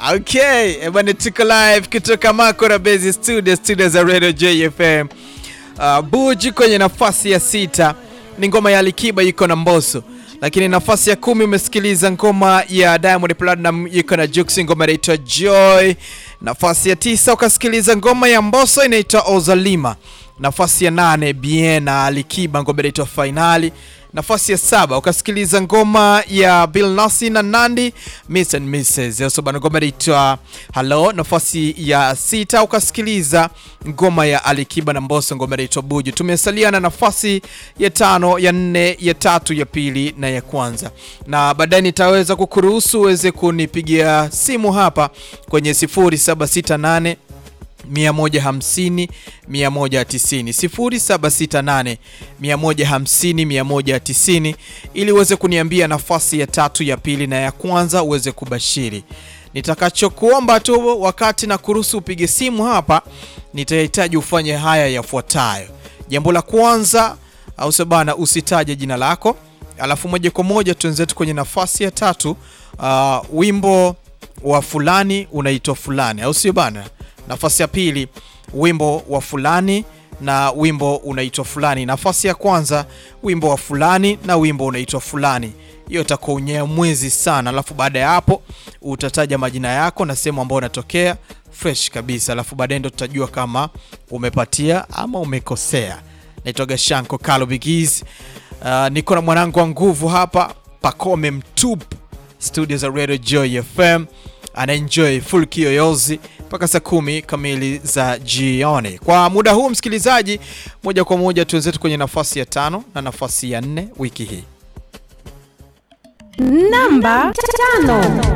Okay, eh, bwana tuko live kutoka Makora Base Studio, studio za Radio JFM. Uh, Buju kwenye nafasi ya sita ni ngoma ya Alikiba iko na Mbosso, lakini nafasi ya kumi umesikiliza ngoma ya Diamond Platinum iko na Jux, ngoma inaitwa Joy. Nafasi ya tisa ukasikiliza ngoma ya Mbosso inaitwa Ozalima. Nafasi ya nane Bien na Alikiba ngoma inaitwa Finali. Nafasi ya saba ukasikiliza ngoma ya Bill Nassy na Nandi Miss and Mrs. Yosobana ngoma inaitwa Hello. Nafasi ya sita ukasikiliza ngoma ya Alikiba na Mbosso ngoma inaitwa Buju. Tumesalia na nafasi ya tano, ya nne, ya tatu, ya pili na ya kwanza, na baadaye nitaweza kukuruhusu uweze kunipigia simu hapa kwenye 0768 150 190 0768 150 190 ili uweze kuniambia nafasi ya tatu ya pili na ya kwanza uweze kubashiri. Nitakachokuomba tu wakati na kuruhusu upige simu hapa, nitahitaji ufanye haya yafuatayo. Jambo la kwanza, au sio bana, usitaje jina lako, alafu moja kwa moja tuenzetu kwenye nafasi ya tatu. Uh, wimbo wa fulani unaitwa fulani, au sio bana? Nafasi ya pili wimbo wa fulani na wimbo unaitwa fulani. Nafasi ya kwanza wimbo wa fulani na wimbo unaitwa fulani. Hiyo itakuwa unyamwezi sana, alafu baada ya hapo utataja majina yako na sehemu ambayo unatokea fresh kabisa, alafu baadaye ndo tutajua kama umepatia ama umekosea. Naitwa Gashanko Kalo Bigiz. Uh, niko na mwanangu wa nguvu hapa Pakome Mtupu, studio za Radio Joy FM, anaenjoy full kiyoyozi mpaka saa kumi kamili za jioni. Kwa muda huu, msikilizaji, moja kwa moja tuenzetu kwenye nafasi ya tano na nafasi ya nne wiki hii. Namba tano.